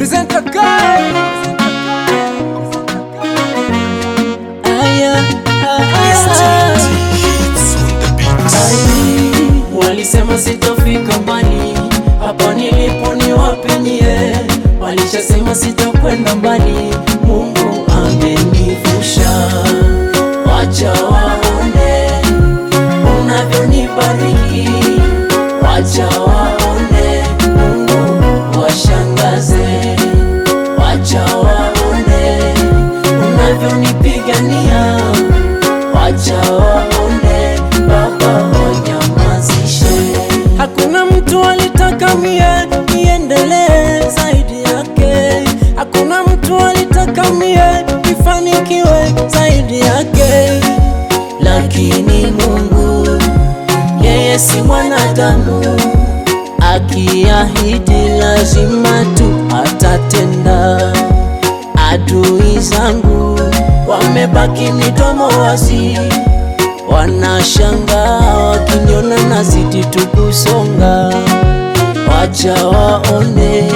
Presenter guy. Aya, aya. Ai, Walisema sitafika mbali, hapa nilipo ni wapenyie. Walishasema sitakwenda mbali, Mungu amenivusha. Wacha waone unavyonibariki, wacha waone Mungu washangaze, wacha waone unavyonipigania, wacha waone Baba wanyamazishe. Hakuna mtu alitaka mie niendelee zaidi yake, hakuna mtu alitaka mie nifanikiwe zaidi yake, lakini Mungu yeye si mwanadamu, akiahidi lazima tu atatenda. Adui zangu wamebaki midomo wazi, wanashangaa wakiniona nazidi tu kusonga. Wacha waone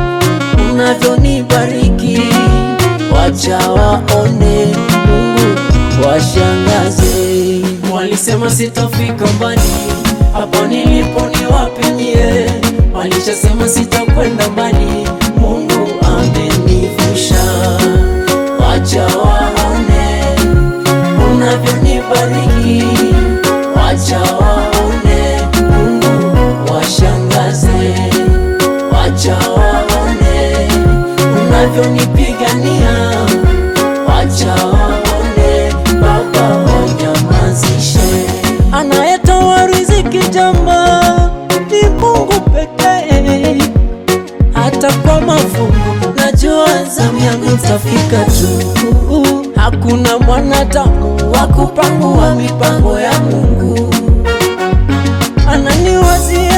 unavyonibariki, wacha waone Mungu washangaze. Walisema sitafika mbali, hapa nilipo ni wapenyie. Walishasema sitakwenda mbali, Mungu amenivusha. Wacha waone unavyonibariki, wacha waone Mungu washangaze, wacha waone unavyonipigania, wacha waone Baba wanyamazishe. Anayetoa riziki jamba ni Mungu pekee, hata kwa mafungu najua zamu yangu itafika tu. Hakuna mwanadamu wa kupangua mipango ya Mungu, ananiwazia